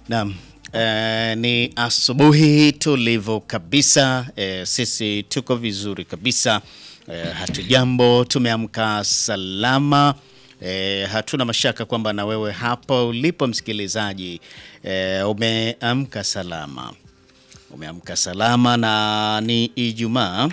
Naam. Eh, ni asubuhi tulivu kabisa. Eh, sisi tuko vizuri kabisa. Eh, hatujambo, tumeamka salama. Eh, hatuna mashaka kwamba na wewe hapo ulipo msikilizaji, eh, umeamka salama. Umeamka salama na ni Ijumaa.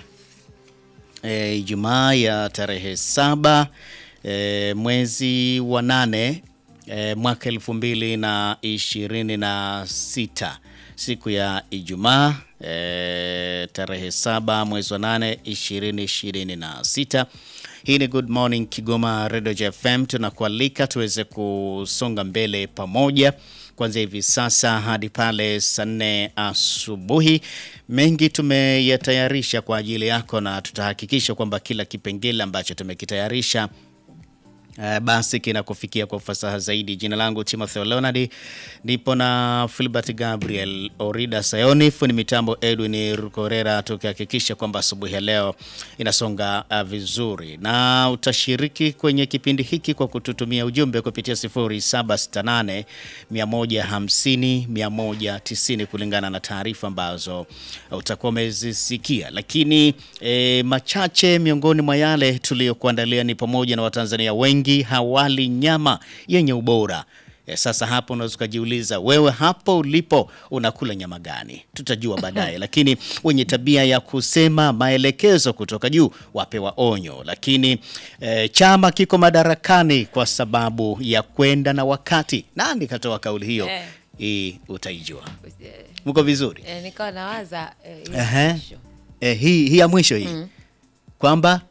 E, Ijumaa ya tarehe saba e, mwezi wa nane e, mwaka elfu mbili na ishirini na sita siku ya Ijumaa e, tarehe saba mwezi wa nane ishirini ishirini na sita. Hii ni Good Morning Kigoma Radio FM, tunakualika tuweze kusonga mbele pamoja kuanzia hivi sasa hadi pale saa nne asubuhi. Mengi tumeyatayarisha kwa ajili yako na tutahakikisha kwamba kila kipengele ambacho tumekitayarisha Uh, basi kinakufikia kwa ufasaha zaidi. Jina langu Timothy Leonard, nipo na Filbert Gabriel Orida Sayoni, fundi mitambo Edwin Rukorera, tukihakikisha kwamba asubuhi ya leo inasonga uh, vizuri, na utashiriki kwenye kipindi hiki kwa kututumia ujumbe kupitia 0768 150 190 kulingana na taarifa ambazo utakuwa umezisikia, lakini eh, machache miongoni mwa yale tuliyokuandalia ni pamoja na Watanzania wengi hawali nyama yenye ubora. E, sasa hapo unaweza ukajiuliza wewe hapo ulipo unakula nyama gani? Tutajua baadaye, lakini wenye tabia ya kusema maelekezo kutoka juu wapewa onyo. Lakini e, chama kiko madarakani kwa sababu ya kwenda na wakati. Nani katoa kauli hiyo? Eh. Hii utaijua. Eh, Mko vizuri? eh, nikawa nawaza eh, ile Ehe. mwisho. E, hii, hii ya mwisho hii kwamba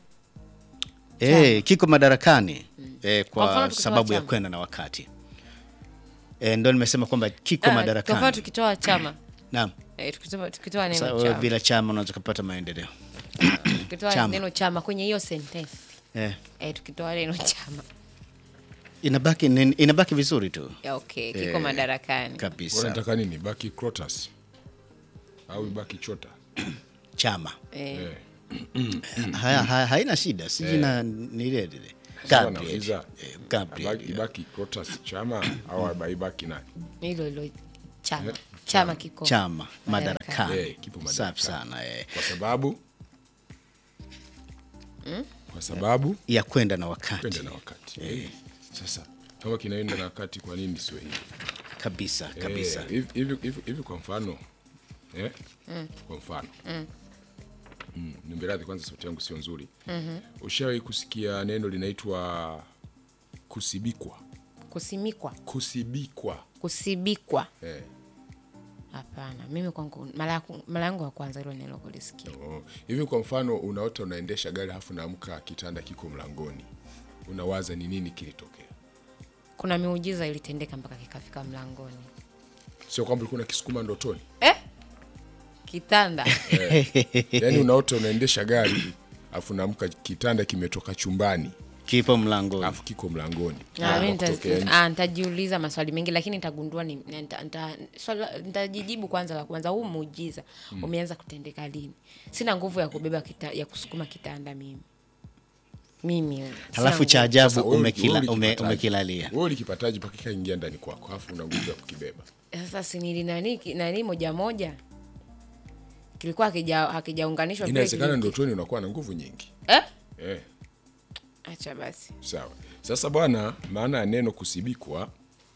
e, kiko madarakani e, Kwa mfano kwa tukitoa sababu ya chama. kwenda na wakati e, ndo nimesema kwamba kiko Ah, kwa mfano madarakani. tukitoa chama Naam. eh, tukitoa, tukitoa Sasa neno wewe chama bila chama unaweza kupata maendeleo tukitoa chama. neno chama kwenye hiyo sentence e, eh, tukitoa neno chama inabaki inabaki vizuri tu ya okay, kiko Eh, madarakani kabisa. unataka nini baki crotas au ibaki chota Chama eh, eh. haya, haya, haina shida, sijui na ni ile ile Sasa Gabriel. nauliza, Eh, Gabriel, abaki- ibaki crotas chama au ibaki nani hilo hilo chama Eh, chama kiko chama Madarakani. madarakani. Eh, kipo Safi madarakani. sana eh. kwa sababu kwa sababu ya kwenda na wakati kwenda na wakati eh. sasa kama kinaenda na wakati kwa nini sio hivi kabisa Eh, kabisa. hivi hivi- hivi- hivi kwa mfano eh? kwa mfano mm. nimberadhi kwanza sauti yangu sio nzuri ushawahi kusikia neno linaitwa kusibikwa kusimikwa kusibikwa kusibikwa eh. hapana mimi kwangu mara yaku- mara yangu ya kwanza hilo neno kulisikia Oh. hivi kwa mfano unaota unaendesha gari halafu naamka kitanda kiko mlangoni unawaza ni nini kilitokea kuna miujiza ilitendeka mpaka kikafika mlangoni sio kwamba ulikuwa unakisukuma ndotoni eh? kitanda yaani unaota unaendesha gari alafu naamka kitanda kimetoka chumbani Kipo mlangoni. alafu kiko mlangoni Ah, mi Unataka nita- kutokea nje. ah, nitajiuliza maswali mengi lakini nitagundua ni nita- nita- swali la- nitajijibu kwanza la kwanza huu muujiza umeanza kutendeka lini sina nguvu ya kubeba kita, ya kusukuma kitanda mimi mimi sina Halafu nguvu. cha ajabu Sasa wewe- umekila, wewe ume, ulikipataje? umekilalia. wewe ulikipataje mpaka kikaingia ndani kwako alafu una nguvu ya kukibeba sasa sinili nani ki- nani moja moja kilikuwa hakija hakijaunganishwa vile inawezekana kili- ndotoni unakuwa na nguvu nyingi eh? eh. acha basi sawa sasa bwana maana ya neno kusibikwa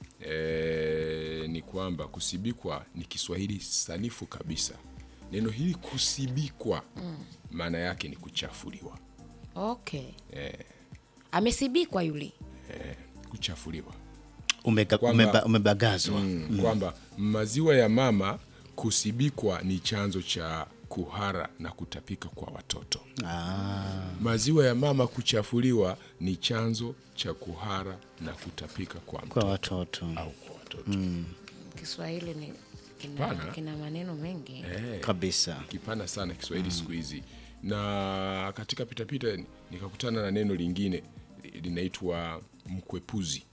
eh, ni kwamba kusibikwa ni kiswahili sanifu kabisa neno hili kusibikwa maana yake ni kuchafuliwa okay amesibikwa yule kuchafuliwa Umega, Kwamba- umeba, umebagazwa. mm. kwamba maziwa ya mama kusibikwa ni chanzo cha kuhara na kutapika kwa watoto Ah, maziwa ya mama kuchafuliwa ni chanzo cha kuhara na kutapika kwa kwa mtoto watoto au kwa watoto kiswahili ni kina, Pana. kina maneno mengi eh, kabisa. kipana sana Kiswahili siku hizi, na katika pitapita nikakutana na neno lingine linaitwa mkwepuzi.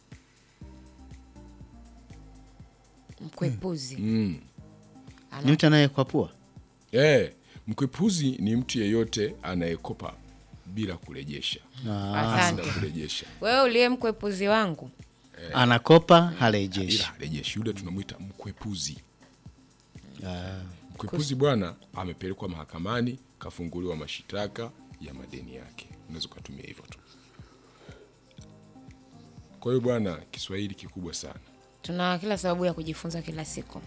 mkwepuzi Ni mtu anayekwapua Eh, mkwepuzi ni mtu yeyote anayekopa bila kurejesha, asante bila kurejesha. wewe uliye mkwepuzi wangu anakopa harejeshi. ila harejeshi, yule tunamwita mkwepuzi. Mkwepuzi bwana amepelekwa mahakamani, kafunguliwa mashitaka ya madeni yake. Unaweza ukatumia hivyo tu. Kwa hiyo bwana, Kiswahili kikubwa sana. tuna kila sababu ya kujifunza kila siku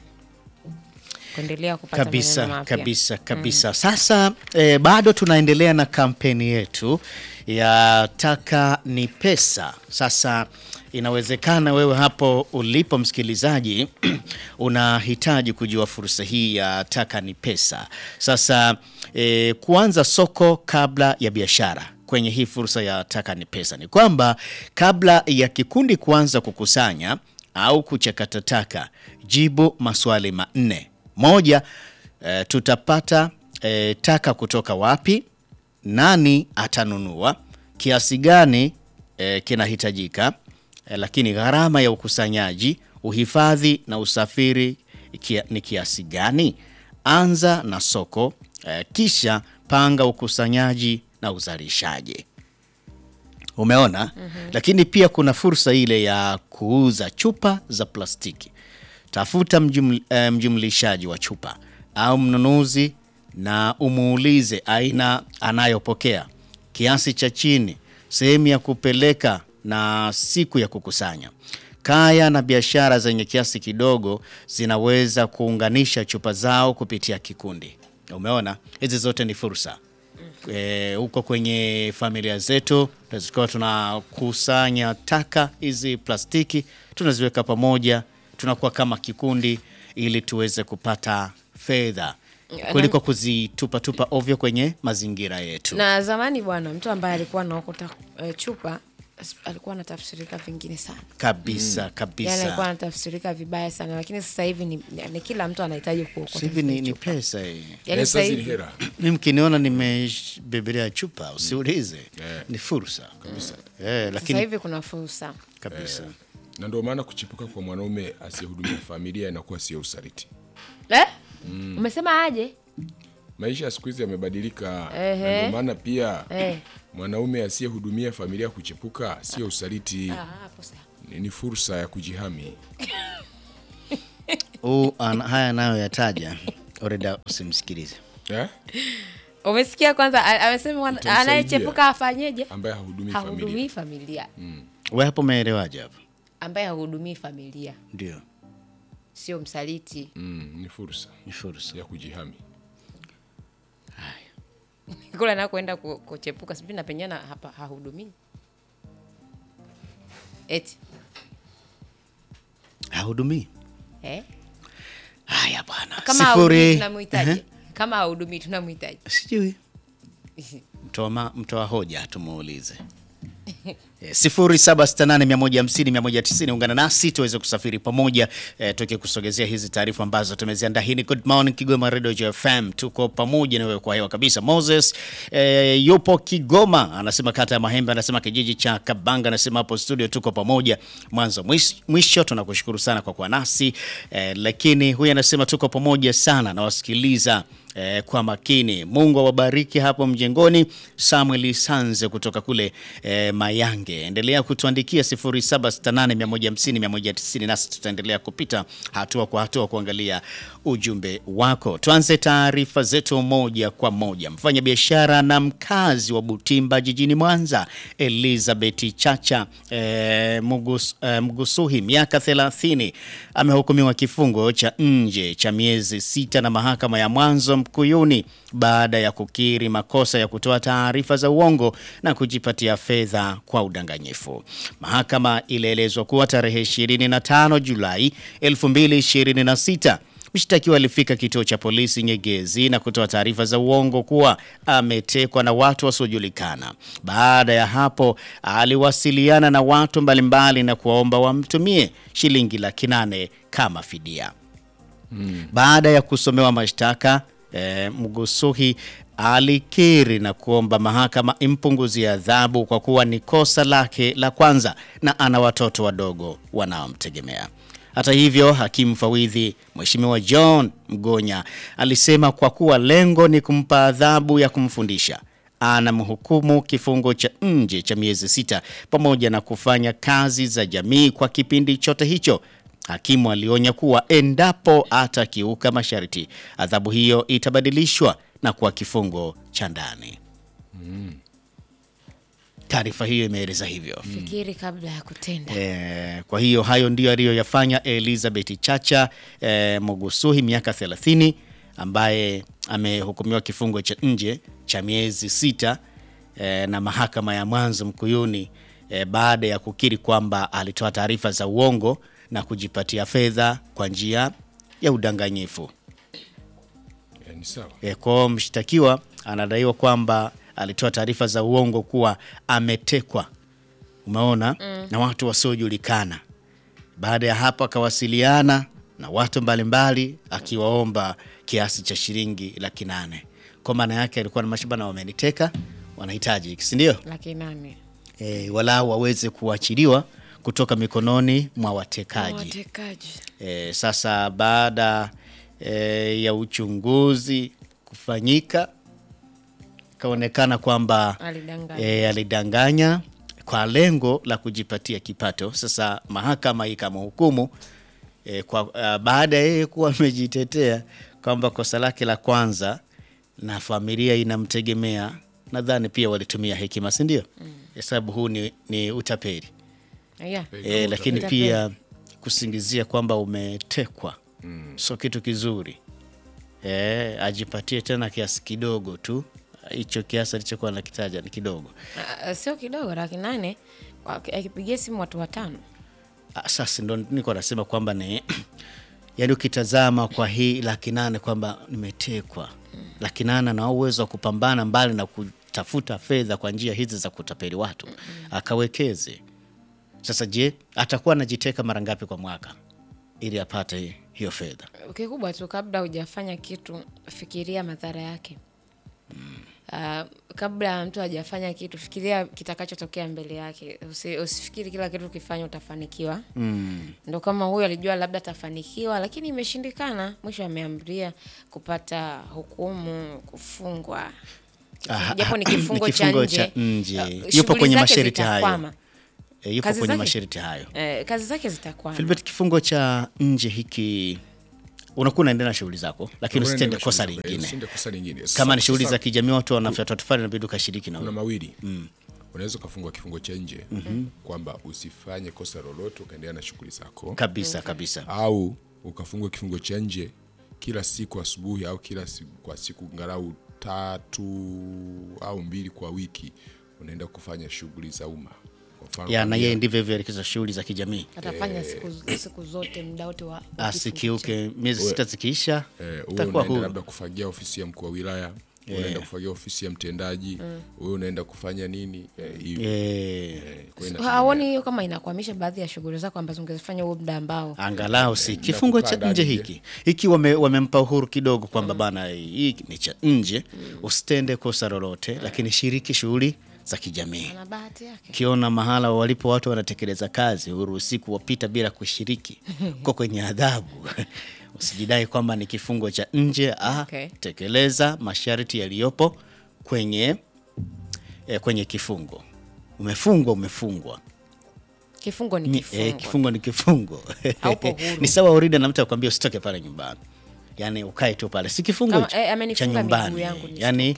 kuendelea kupata maneno kabisa mapya. kabisa kabisa. Sasa eh, bado tunaendelea na kampeni yetu ya taka ni pesa. Sasa inawezekana wewe hapo ulipo msikilizaji unahitaji kujua fursa hii ya taka ni pesa. Sasa eh, kuanza soko kabla ya biashara kwenye hii fursa ya taka ni pesa ni kwamba kabla ya kikundi kuanza kukusanya au kuchakata taka, jibu maswali manne. Moja, eh, tutapata eh, taka kutoka wapi? Nani atanunua? Kiasi gani eh, kinahitajika? Eh, lakini gharama ya ukusanyaji, uhifadhi na usafiri kia, ni kiasi gani? Anza na soko eh, kisha panga ukusanyaji na uzalishaji. Umeona? Lakini pia kuna fursa ile ya kuuza chupa za plastiki. Tafuta mjuml, eh, mjumlishaji wa chupa au mnunuzi na umuulize aina anayopokea, kiasi cha chini, sehemu ya kupeleka na siku ya kukusanya. Kaya na biashara zenye kiasi kidogo zinaweza kuunganisha chupa zao kupitia kikundi. Umeona? Hizi zote ni fursa eh, huko kwenye familia zetu tukawa tunakusanya taka hizi plastiki tunaziweka pamoja, tunakuwa kama kikundi ili tuweze kupata fedha kuliko kuzitupatupa ovyo kwenye mazingira yetu. na zamani bwana mtu ambaye alikuwa anaokota eh, chupa s- alikuwa anatafsirika vingine sana kabisa yani alikuwa kabisa. anatafsirika vibaya sana lakini sasa hivi ni, ni kila mtu anahitaji kuokota Sasa hivi ni, zile ni chupa. pesa hii. yani Pesa sasa zile hivi hela. Mi mkiniona nimebebelea chupa usiulize, ni fursa Kabisa. eh, sasa lakini hivi kuna fursa kabisa Na ndio maana kuchipuka kwa mwanaume asiyehudumia familia inakuwa sio usaliti. eh? umesema aje Maisha ya siku hizi yamebadilika. Ehe. Na Ndio maana pia Eh. mwanaume asiyehudumia familia kuchepuka sio usaliti, Ah, hapo sawa. ni, ni fursa ya kujihami. huu ana- haya nayo yataja oreda, usimsikilize Eh? umesikia kwanza a- amesema wana- Utamsaidia. anayechepuka afanyeje Ambaye hahudumii familia. hahudumii familia we hapo umeelewaje hapo? ambaye hahudumii familia Ndio, sio msaliti Mm, ni fursa ni fursa. ya kujihami. kule anakoenda ku- kuchepuka sijui napenyana hapa hahudumii eti Hahudumii. eh? Haya bwana, kama hahudumii sifuri tunamhitaji kama hahudumii tunamhitaji sijui mtoa ma- mtoa hoja tumuulize. Eh, sifuri saba sita nane mia moja hamsini mia moja tisini ungana nasi tuweze kusafiri pamoja eh, tukikusogezea hizi taarifa ambazo tumeziandaa. Hii ni Good Morning Kigoma Radio Joy FM, tuko pamoja na wewe kwa hewa kabisa. Moses eh, yupo Kigoma, anasema kata ya Mahembe, anasema kijiji cha Kabanga, anasema hapo studio tuko pamoja mwanzo mwish- mwisho. Tunakushukuru sana kwa kuwa nasi eh, lakini huyu anasema tuko pamoja sana, nawasikiliza eh, kwa makini. Mungu awabariki hapo mjengoni. Samuel Sanze kutoka kule eh, Mayange, endelea kutuandikia 0768150190 nasi tutaendelea kupita hatua kwa hatua kuangalia ujumbe wako. Tuanze taarifa zetu moja kwa moja. Mfanya biashara na mkazi wa Butimba jijini Mwanza, Elizabeth Chacha eh, Mugus, eh, Mgusuhi miaka 30 amehukumiwa kifungo cha nje cha miezi sita na mahakama ya mwanzo Mkuyuni baada ya kukiri makosa ya kutoa taarifa za uongo na kujipatia fedha kwa udanganyifu. Mahakama ilielezwa kuwa tarehe 25 Julai 2026 Mshtakiwa alifika kituo cha polisi Nyegezi na kutoa taarifa za uongo kuwa ametekwa na watu wasiojulikana. Baada ya hapo, aliwasiliana na watu mbalimbali na kuwaomba wamtumie shilingi laki nane kama fidia. Baada ya kusomewa mashtaka e, Mgusuhi alikiri na kuomba mahakama impunguzie adhabu kwa kuwa ni kosa lake la kwanza na ana watoto wadogo wanaomtegemea. Hata hivyo, hakimu fawidhi Mheshimiwa John Mgonya alisema kwa kuwa lengo ni kumpa adhabu ya kumfundisha, anamhukumu kifungo cha nje cha miezi sita pamoja na kufanya kazi za jamii kwa kipindi chote hicho. Hakimu alionya kuwa endapo atakiuka masharti, adhabu hiyo itabadilishwa na kuwa kifungo cha ndani. Taarifa hiyo imeeleza hivyo. Fikiri kabla ya kutenda. E, kwa hiyo hayo ndiyo aliyoyafanya Elizabeth Chacha e, Mugusuhi miaka 30 ambaye amehukumiwa kifungo cha nje cha miezi sita e, na mahakama ya mwanzo Mkuyuni e, baada ya kukiri kwamba alitoa taarifa za uongo na kujipatia fedha kwa njia ya udanganyifu. Eh, ni sawa E, kwa mshtakiwa anadaiwa kwamba alitoa taarifa za uongo kuwa ametekwa, umeona, na watu wasiojulikana. Baada ya hapo akawasiliana na watu mbalimbali akiwaomba kiasi cha shilingi laki nane. Kwa maana yake alikuwa na mashibana, wameniteka, wanahitaji hiki, si ndio? Laki nane. E, walau waweze kuachiliwa kutoka mikononi mwa watekaji. Watekaji. E, sasa baada e, ya uchunguzi kufanyika kaonekana kwamba Alidanganya. e, alidanganya kwa lengo la kujipatia kipato. Sasa mahakama ikamhukumu e, kwa uh, baada ya yeye kuwa amejitetea kwamba kosa lake la kwanza na familia inamtegemea, nadhani pia walitumia hekima, si ndio? Hesabu huu ni, ni utapeli Yeah. e, lakini Utapeli. pia kusingizia kwamba umetekwa sio kitu kizuri e, ajipatie tena kiasi kidogo tu. Hicho kiasi alichokuwa nakitaja ni kidogo. Ah, sio kidogo, laki nane Waki- akipigia simu watu watano. Ah, Sasa ndo niko nasema kwamba ni yaani, ukitazama kwa hii laki nane kwamba nimetekwa laki nane na uwezo wa kupambana mbali na kutafuta fedha kwa njia hizi za kutapeli watu akawekeze. Sasa je, atakuwa anajiteka mara ngapi kwa mwaka ili apate hiyo fedha? Kikubwa tu, kabla hujafanya kitu, fikiria madhara yake. Ah, kabla mtu hajafanya kitu, fikiria kitakachotokea mbele yake. Usi, usifikiri kila kitu ukifanya utafanikiwa. Ndo kama huyo alijua labda atafanikiwa, lakini imeshindikana. Mwisho ameamria kupata hukumu, kufungwa, Ah, japo ni ni kifungo cha kifungo nje. cha nje. Ah, Yupo shughuli kwenye zake masharti hayo. zitakwama. E, yupo Kazi kwenye zake? masharti hayo. Eh, kazi zake zitakwama. Filbert, kifungo cha nje hiki unakuwa unaendelea na shughuli zako, lakini usitende kosa lingine. Usitende kosa lingine. Kama ni Sasa- shughuli sasa za kijamii, watu wanafyatwa tofali, inabidi ukashiriki na kuna wewe. mawili unaweza ukafungwa kifungo cha nje kwamba usifanye kosa lolote ukaendelea na shughuli zako kabisa kabisa. au ukafungwa kifungo cha nje kila siku asubuhi au kila siku, kwa siku ngalau tatu au mbili kwa wiki unaenda kufanya shughuli za umma Kwa mfano Ya, na kwambia, yeye ndivyo hivyo alikiza shughuli za kijamii, atafanya siku, siku zote muda wote wa wa kifungo cha- asikiuke. Miezi sita zikiisha, eh, uwe utakuwa unaenda huru. labda kufagia ofisi ya mkuu wa wilaya unaenda kufagia ofisi ya mtendaji wewe unaenda kufanya nini eh, hivyo. Eh, Eh, kwa hiyo haoni hiyo kama inakwamisha baadhi ya shughuli zako ambazo ungezifanya huo muda ambao angalau si kifungo cha kukaa nje ndani hiki hiki, wame- wamempa uhuru kidogo kwamba bana, hii ni cha nje, usitende kosa lolote, lakini shiriki shughuli za kijamii. ana bahati yake. Ukiona mahala walipo watu wanatekeleza kazi, huruhusi kuwapita bila kushiriki, uko kwenye adhabu. Usijidai kwamba ni kifungo cha nje. Ah, Okay. tekeleza masharti yaliyopo kwenye eh, kwenye kifungo. Umefungwa, umefungwa. Kifungo ni Ni, kifungo. eh, kifungo ni kifungo. Haupo huru. ni sawa urida na mtu akwambia usitoke pale nyumbani, yaani ukae tu pale, si kifungo Kama, hicho eh, cha amenifunga miguu nyumbani, yangu nisitoke. yaani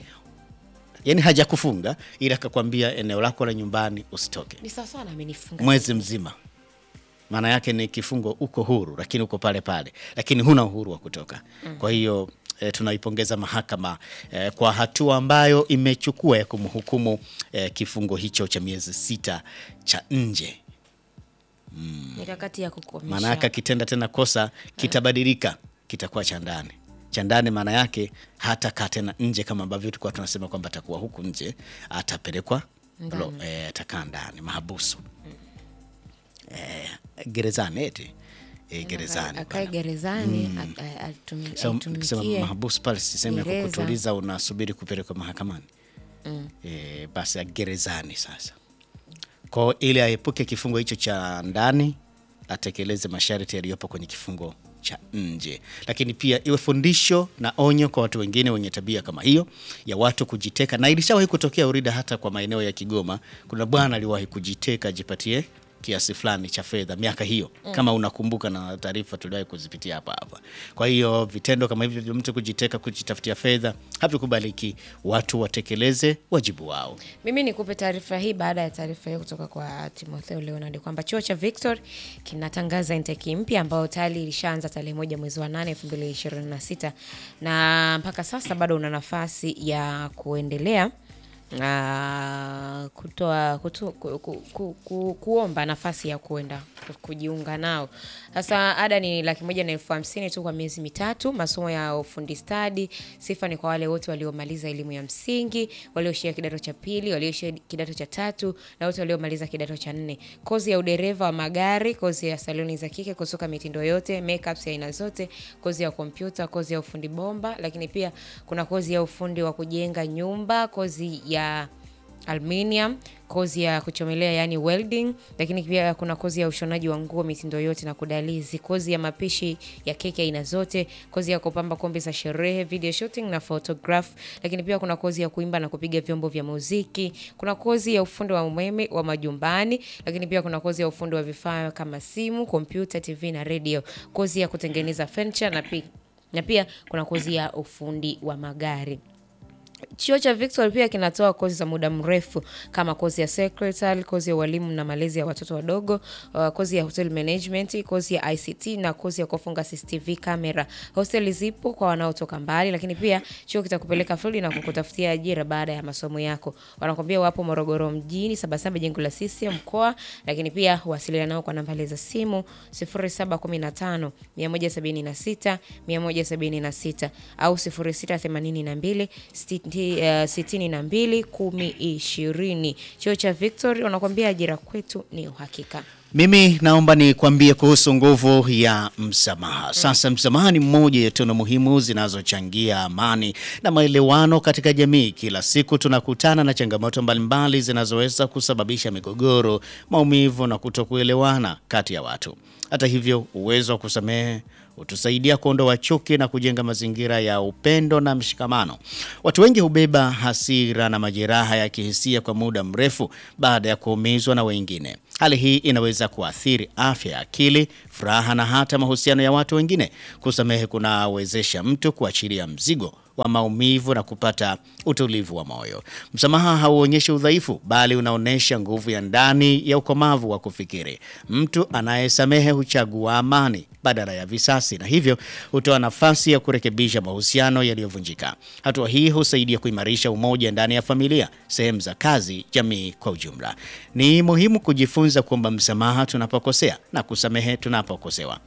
yaani hajakufunga ila akakwambia eneo lako la nyumbani usitoke Ni sawa sawa na amenifunga. mwezi mzima. Maana yake ni kifungo, uko huru lakini uko pale pale, lakini huna uhuru wa kutoka. Kwa hiyo e, tunaipongeza mahakama e, kwa hatua ambayo imechukua ya kumhukumu e, kifungo hicho cha miezi sita cha nje. Mikakati ya kukomesha. Maana yake akitenda tena kosa kitabadilika, kitakuwa cha ndani. Cha ndani maana yake hata kaa tena nje, kama ambavyo tulikuwa tunasema kwamba atakuwa huku nje, atapelekwa lo, e, atakaa ndani mahabusu e, gerezani eti e, gerezani akae gerezani a- a- atumi- So, nikisema aitumikie. mahabusu pale sisehemu ya gereza. kukutuliza, unasubiri kupelekwa mahakamani e, basi gerezani sasa kwao, ili aepuke kifungo hicho cha ndani atekeleze masharti yaliyopo kwenye kifungo cha nje, lakini pia iwe fundisho na onyo kwa watu wengine wenye tabia kama hiyo ya watu kujiteka. Na ilishawahi kutokea Urida, hata kwa maeneo ya Kigoma, kuna bwana aliwahi kujiteka ajipatie kiasi fulani cha fedha miaka hiyo, kama unakumbuka, na taarifa tuliwahi kuzipitia hapa hapa. Kwa hiyo vitendo kama hivyo vya mtu kujiteka, kujitafutia fedha havikubaliki. Watu watekeleze wajibu wao. Mimi nikupe taarifa hii baada ya taarifa hiyo kutoka kwa Timotheo Leonard kwamba chuo cha Victor kinatangaza intake mpya ambayo tayari ilishaanza tarehe moja mwezi wa nane elfu mbili ishirini na sita na mpaka sasa bado una nafasi ya kuendelea ah, kutoa kutu, ku, ku, ku, ku, kuomba nafasi ya kuenda ku- kujiunga nao. Sasa ada ni laki moja na elfu hamsini tu kwa miezi mitatu. Masomo ya ufundi stadi, sifa ni kwa wale wote waliomaliza elimu ya msingi, walioishia kidato cha pili, walioishia kidato cha tatu na wote waliomaliza kidato cha nne. Kozi ya udereva wa magari, kozi ya saloni za kike, kusuka mitindo yote, makeups ya aina zote, kozi ya kompyuta, kozi ya ufundi bomba, lakini pia kuna kozi ya ufundi wa kujenga nyumba, kozi ya aluminium, kozi ya kuchomelea yani welding, lakini pia kuna kozi ya ushonaji wa nguo mitindo yote na kudalizi, kozi ya mapishi ya keki aina zote, kozi ya kupamba kombe za sherehe, video shooting na photograph, lakini pia kuna kozi ya kuimba na kupiga vyombo vya muziki, kuna kozi ya ufundi wa umeme wa majumbani, lakini pia kuna kozi ya ufundi wa vifaa kama simu, kompyuta, TV na radio, kozi ya kutengeneza furniture na pia, na pia kuna kozi ya ufundi wa magari. Chuo cha Victor pia kinatoa kozi za muda mrefu kama kozi ya secretary, kozi ya ualimu na malezi ya watoto wadogo, uh, kozi ya hotel management, kozi ya ICT na kozi ya kufunga CCTV camera. Hosteli zipo kwa wanaotoka mbali, lakini pia chuo kitakupeleka field na kukutafutia ajira baada ya masomo yako. Wanakwambia wapo Morogoro mjini, Sabasaba jengo la CCM mkoa, lakini pia wasiliana nao kwa nambari za simu 0715 176 176 au 0682 siti- eh, sitini na mbili kumi ishirini. Chuo cha Victory wanakuambia ajira kwetu ni uhakika. Mimi naomba nikwambie kuhusu nguvu ya msamaha. Sasa msamaha ni mmoja ya tunu muhimu zinazochangia amani na maelewano katika jamii. Kila siku tunakutana na changamoto mbalimbali zinazoweza kusababisha migogoro, maumivu na kutokuelewana kati ya watu. Hata hivyo, uwezo wa kusamehe hutusaidia kuondoa chuki na kujenga mazingira ya upendo na mshikamano. Watu wengi hubeba hasira na majeraha ya kihisia kwa muda mrefu baada ya kuumizwa na wengine. Hali hii inaweza kuathiri afya ya akili, furaha na hata mahusiano ya watu wengine. Kusamehe kunawezesha mtu kuachilia mzigo wa maumivu na kupata utulivu wa moyo. Msamaha hauonyeshi udhaifu, bali unaonyesha nguvu ya ndani ya ukomavu wa kufikiri. Mtu anayesamehe huchagua amani badala ya visasi, na hivyo hutoa nafasi ya kurekebisha mahusiano yaliyovunjika. Hatua hii husaidia kuimarisha umoja ndani ya familia, sehemu za kazi, jamii kwa ujumla. Ni muhimu kujifunza kuomba msamaha tunapokosea na kusamehe tunapokosewa.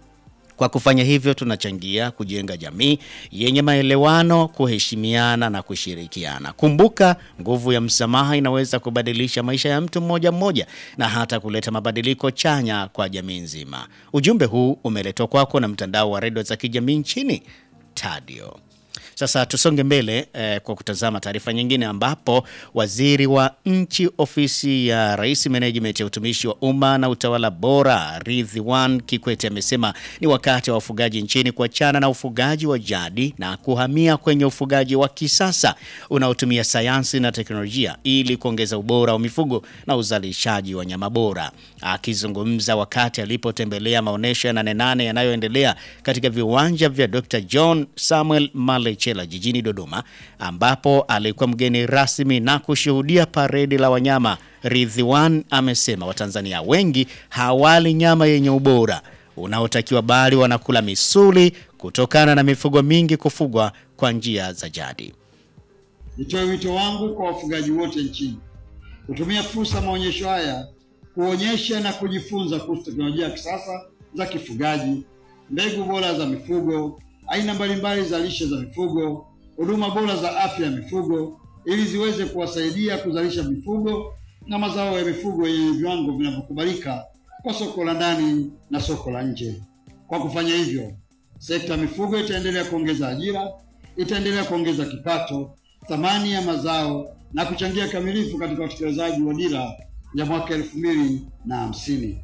Kwa kufanya hivyo tunachangia kujenga jamii yenye maelewano, kuheshimiana na kushirikiana. Kumbuka, nguvu ya msamaha inaweza kubadilisha maisha ya mtu mmoja mmoja na hata kuleta mabadiliko chanya kwa jamii nzima. Ujumbe huu umeletwa kwako na mtandao wa redio za kijamii nchini Tadio. Sasa tusonge mbele eh, kwa kutazama taarifa nyingine ambapo waziri wa nchi ofisi ya Rais Management ya utumishi wa umma na utawala bora Ridhiwan Kikwete amesema ni wakati wa wafugaji nchini kuachana na ufugaji wa jadi na kuhamia kwenye ufugaji wa kisasa unaotumia sayansi na teknolojia ili kuongeza ubora wa mifugo na uzalishaji wa nyama bora. Akizungumza wakati alipotembelea maonyesho ya Nane Nane yanayoendelea katika viwanja vya Dr. John Samuel Malechela jijini Dodoma, ambapo alikuwa mgeni rasmi na kushuhudia paredi la wanyama, Ridhiwan amesema Watanzania wengi hawali nyama yenye ubora unaotakiwa bali wanakula misuli kutokana na mifugo mingi kufugwa kwa njia za jadi. Nitoe wito wangu kwa wafugaji wote nchini kutumia fursa ya maonyesho haya kuonyesha na kujifunza kuhusu teknolojia ya kisasa za kifugaji, mbegu bora za mifugo, aina mbalimbali za lishe za mifugo, huduma bora za afya ya mifugo, ili ziweze kuwasaidia kuzalisha mifugo na mazao ya mifugo yenye viwango vinavyokubalika kwa soko la ndani na soko la nje. Kwa kufanya hivyo, sekta ya mifugo itaendelea kuongeza ajira, itaendelea kuongeza kipato, thamani ya mazao na kuchangia kamilifu katika utekelezaji wa dira ya mwaka elfu mbili na hamsini.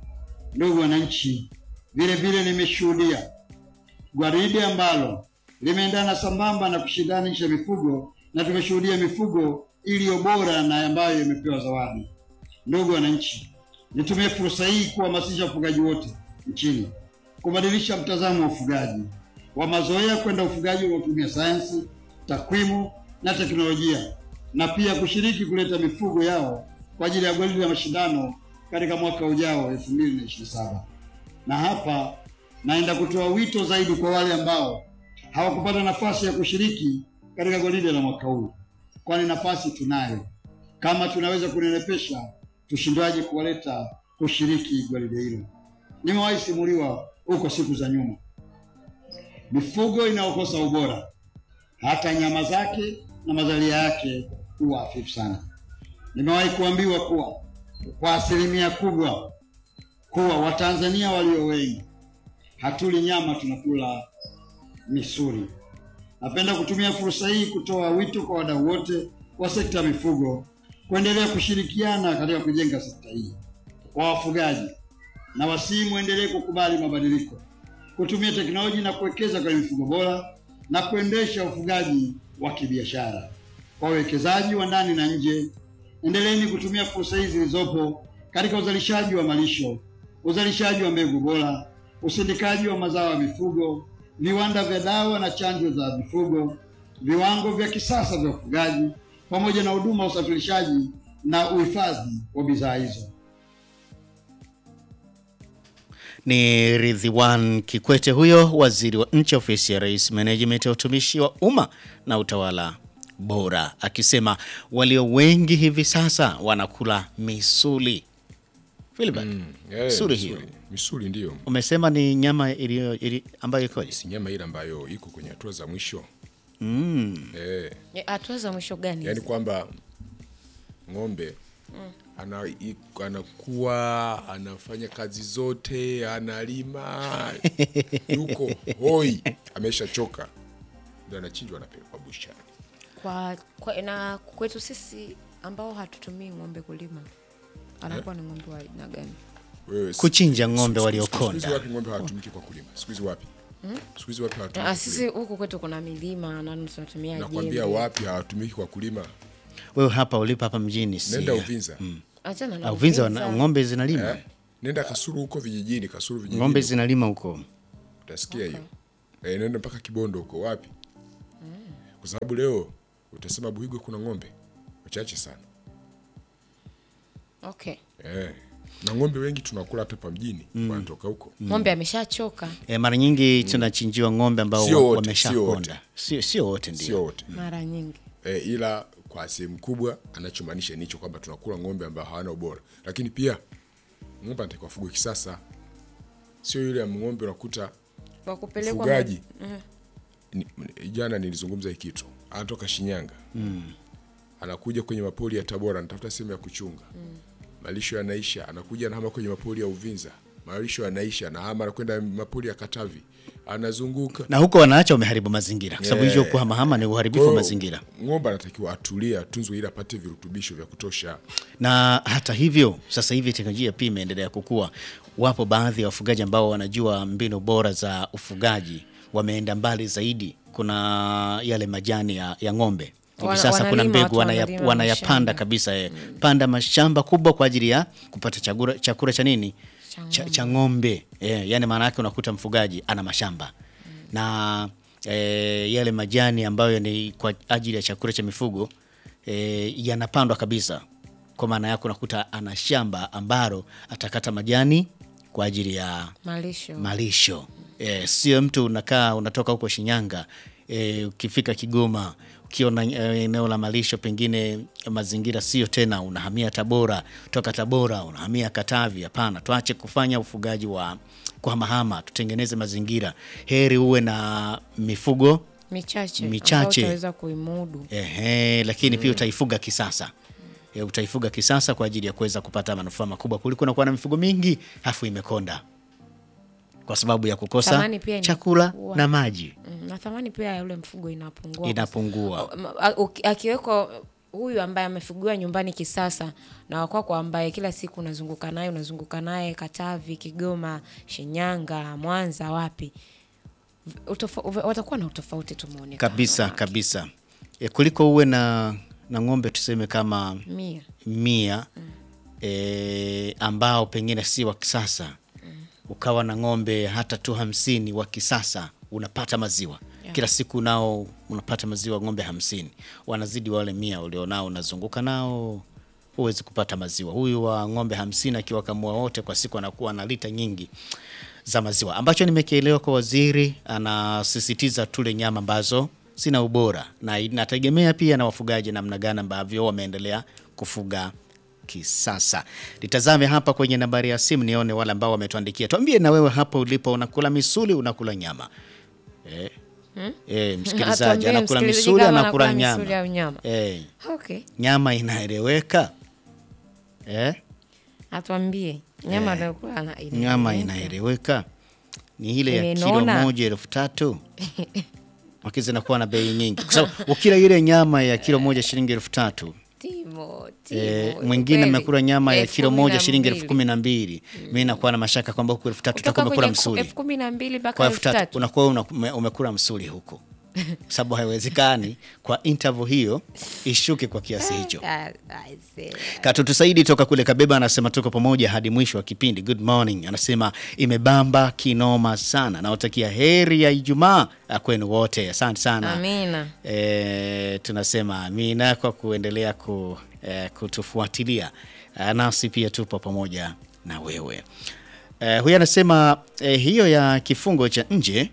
Ndugu wananchi, vile vile nimeshuhudia gwaride ambalo limeendana sambamba na kushindanisha mifugo na tumeshuhudia mifugo iliyo bora na ambayo imepewa zawadi. Ndugu wananchi, nitumie fursa hii kuhamasisha wafugaji wote nchini kubadilisha mtazamo wa ufugaji wa mazoea kwenda ufugaji unaotumia sayansi, takwimu na teknolojia, na pia kushiriki kuleta mifugo yao kwa ajili ya gwaride la mashindano katika mwaka ujao 2027. Na hapa naenda kutoa wito zaidi kwa wale ambao hawakupata nafasi ya kushiriki katika gwaride la mwaka huu, kwani nafasi tunayo. Kama tunaweza kunenepesha, tushindwaje kuwaleta kushiriki gwaride hilo? Nimewahi simuliwa huko siku za nyuma, mifugo inayokosa ubora, hata nyama zake na mazalia yake huwa hafifu sana. Nimewahi kuambiwa kuwa kwa asilimia kubwa kuwa Watanzania walio wengi hatuli nyama, tunakula misuli. Napenda kutumia fursa hii kutoa wito kwa wadau wote wa sekta ya mifugo kuendelea kushirikiana katika kujenga sekta hii. Kwa wafugaji na wasii, muendelee kukubali mabadiliko, kutumia teknolojia na kuwekeza kwenye mifugo bora na kuendesha ufugaji wa kibiashara. Kwa wawekezaji wa ndani na nje, endeleeni kutumia fursa hizi zilizopo katika uzalishaji wa malisho, uzalishaji wa mbegu bora, usindikaji wa mazao ya mifugo, viwanda vya dawa na chanjo za mifugo, viwango vya kisasa vya ufugaji, pamoja na huduma ya usafirishaji na uhifadhi wa bidhaa hizo. Ni Ridhiwan Kikwete huyo, waziri wa nchi ofisi ya Rais, Menejimenti ya utumishi wa umma na utawala bora, akisema walio wengi hivi sasa wanakula misuli. Filibert, Eh, misuli misuli. hiyo Misuli ndiyo umesema ni nyama iliyo ili, ambayo ikoje? si nyama ile ambayo iko kwenye hatua za mwisho Mm. eh, Eh, hatua za mwisho gani yaani hizi? kwamba ng'ombe ana, i- anakuwa anafanya kazi zote analima yuko hoi ameshachoka ndo anachinjwa anapelekwa bushani kwa, kwa na kwetu sisi ambao hatutumii ng'ombe kulima anakuwa ni ng'ombe wa aina gani Wewe, si- Kuchinja ng'ombe siku- siku- waliokonda. siku hizi wapi ng'ombe hawatumiki kwa kulima siku hizi wapi siku hizi wapi Ah, hawatumiki sisi kulima huku kwetu kuna milima na tunatumia nakwambia jembe. wapi hawatumiki kwa kulima Wewe hapa ulipo hapa mjini si nenda Uvinza Achana na Ah, Uvinza Uvinza. wana- ng'ombe zinalima eh? nenda Kasuru huko vijijini Kasuru vijijini ng'ombe zinalima huko utasikia hiyo eh, nenda mpaka Kibondo huko wapi kwa sababu leo utasema Buhigwe kuna ng'ombe wachache sana okay eh. na ng'ombe wengi tunakula hata pa mjini wanatoka huko ng'ombe ameshachoka e, mara nyingi tunachinjiwa ng'ombe ambao Sio wote, wameshakonda sio sio wote ndio sio wote mara nyingi eh, ila kwa sehemu kubwa anachomaanisha nicho kwamba tunakula ng'ombe ambao hawana ubora lakini pia ng'ombe anatakiwa afugwe kisasa sio yule ng'ombe unakuta kwa kupelekwa mfugaji ma- ni, jana nilizungumza hii kitu anatoka Shinyanga anakuja kwenye mapori ya Tabora anatafuta sehemu ya kuchunga malisho yanaisha anakuja anahama kwenye mapori ya Uvinza malisho yanaisha anahama anakwenda mapori ya Katavi anazunguka na huko wanaacha wameharibu mazingira kwa sababu Yeah. hicho kuhamahama ni uharibifu wa Kwa hiyo, mazingira ng'ombe anatakiwa atulie atunzwe ili apate virutubisho vya kutosha na hata hivyo sasa hivi teknolojia pia imeendelea kukua. Wapo baadhi ya wafugaji ambao wanajua mbinu bora za ufugaji, wameenda mbali zaidi. Kuna yale majani ya, ya ng'ombe hivi Wana- sasa kuna wanalima, mbegu watu wanaya, wanalima wanayapanda mashamba. kabisa eh. Panda mashamba kubwa kwa ajili ya kupata chakula, chakula cha nini Cha cha, cha ng'ombe eh, yani maana yake unakuta mfugaji ana mashamba na eh, yale majani ambayo ni kwa ajili ya chakula cha mifugo eh, yanapandwa kabisa. Kwa maana yake unakuta ana shamba ambalo atakata majani kwa ajili ya malisho malisho eh, sio mtu unakaa unatoka huko Shinyanga eh, ukifika Kigoma ukiona eh, eneo la malisho pengine mazingira sio tena, unahamia Tabora, toka Tabora unahamia Katavi. Hapana, tuache kufanya ufugaji wa kuhamahama, tutengeneze mazingira. Heri uwe na mifugo michache Michache. ambayo utaweza kuimudu Ehe, lakini pia utaifuga kisasa. E, utaifuga kisasa kwa ajili ya kuweza kupata manufaa makubwa kuliko na kuwa na mifugo mingi afu imekonda kwa sababu ya kukosa Thamani pia chakula inakuwa. na maji Mm, na thamani pia ya yule mfugo inapungua inapungua. Ma- a- uki- akiwekwa huyu ambaye amefugiwa nyumbani kisasa na wakwako ambaye kila siku unazunguka naye unazunguka naye Katavi, Kigoma, Shinyanga, Mwanza, wapi utofa, uve- watakuwa na utofauti tu muonekano kabisa wake. kabisa e, kuliko uwe na na ng'ombe tuseme kama mia mia e, ambao pengine si wa kisasa ukawa na ng'ombe hata tu hamsini wa kisasa unapata maziwa kila siku nao unapata maziwa ng'ombe hamsini wanazidi wale mia ulionao unazunguka nao huwezi kupata maziwa huyu wa ng'ombe hamsini akiwakamua wote kwa siku anakuwa na lita nyingi za maziwa ambacho nimekielewa kwa waziri anasisitiza tule nyama ambazo zina ubora na inategemea pia na wafugaji namna gani ambavyo wameendelea kufuga kisasa litazame hapa kwenye nambari ya simu nione wale ambao wametuandikia tuambie na wewe hapo ulipo unakula misuli unakula nyama eh? Eh, msikilizaji Atuambie anakula msikilizaji misuli kama anakula anakula misuli nyama au nyama. eh, okay nyama inaeleweka eh? atuambie nyama anayokuwa ana- ina- nyama ina- inaeleweka ni ile ya kilo Imenona. moja elfu tatu Maki zinakuwa na bei nyingi kwa sababu ukila ile nyama ya kilo moja shilingi elfu tatu Timo, timo, Eh, mwingine kweli. amekula nyama ya Elfu kilo kumi moja na shilingi elfu mbili. kumi na mbili mi nakuwa na mashaka kwamba huku elfu tatu Kutoka utakuwa umekula kwenye ku- msuli elfu kumi na mbili mpaka kwa elfu elfu tatu tatu unakuwa una- ume- umekula msuli huku sababu haiwezekani kwa interval hiyo ishuke kwa kiasi hicho Ah, I see. Katutu Saidi toka kule Kabeba anasema tuko pamoja hadi mwisho wa kipindi. Good morning. Anasema imebamba kinoma sana. Nawatakia heri ya Ijumaa ah, kwenu wote. Asante sana. Amina. E, tunasema amina kwa kuendelea ku, e, kutufuatilia. Ah, nasi pia tupo pamoja na wewe. E, huyu anasema e, hiyo ya kifungo cha nje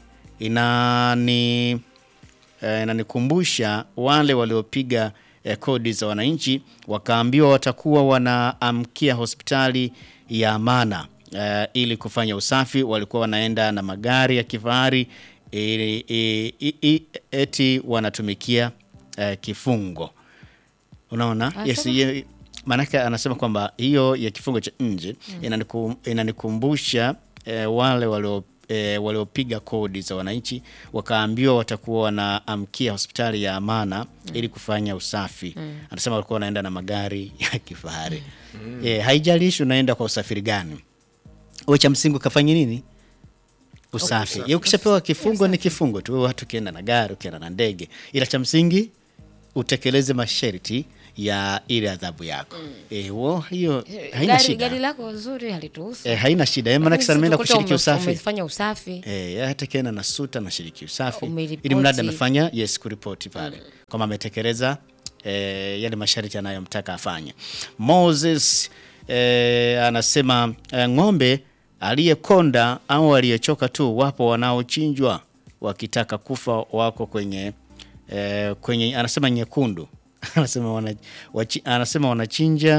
inani eh, inanikumbusha wale waliopiga eh, kodi za wananchi wakaambiwa watakuwa wanaamkia hospitali ya Amana eh, ili kufanya usafi. Walikuwa wanaenda na magari ya kifahari ili- i- i- i- eti wanatumikia eh, kifungo. Unaona? Yes, Asema. ye- maanake anasema kwamba hiyo ya kifungo cha nje inaniku, inanikumbusha eh, wale walio eh, waliopiga kodi za wananchi wakaambiwa watakuwa wanaamkia hospitali ya Amana ili kufanya usafi. Anasema walikuwa wanaenda na magari ya kifahari. Eh, haijalishi unaenda kwa usafiri gani, uwe cha msingi ukafanya nini usafi. Ya ukishapewa kifungo ni kifungo tu, wewe hata ukienda na gari, ukienda na ndege, ila cha msingi utekeleze masharti ya ile adhabu yako. Eh, wo, hiyo haina Gari, shida. gari lako zuri halituhusu. Eh, haina shida. Eh, maana Lakini kisa ameenda sisi tukuta kushiriki ume- usafi. Umefanya usafi. Eh, hata kienda na suta na shiriki usafi Umeripoti. ili mradi amefanya yes kuripoti pale kwamba ametekeleza eh, yale masharti anayomtaka afanye. Moses eh, anasema eh, ng'ombe aliyekonda au aliyechoka tu, wapo wanaochinjwa wakitaka kufa, wako kwenye eh, kwenye anasema nyekundu anasema wana, wachi, anasema wanachinja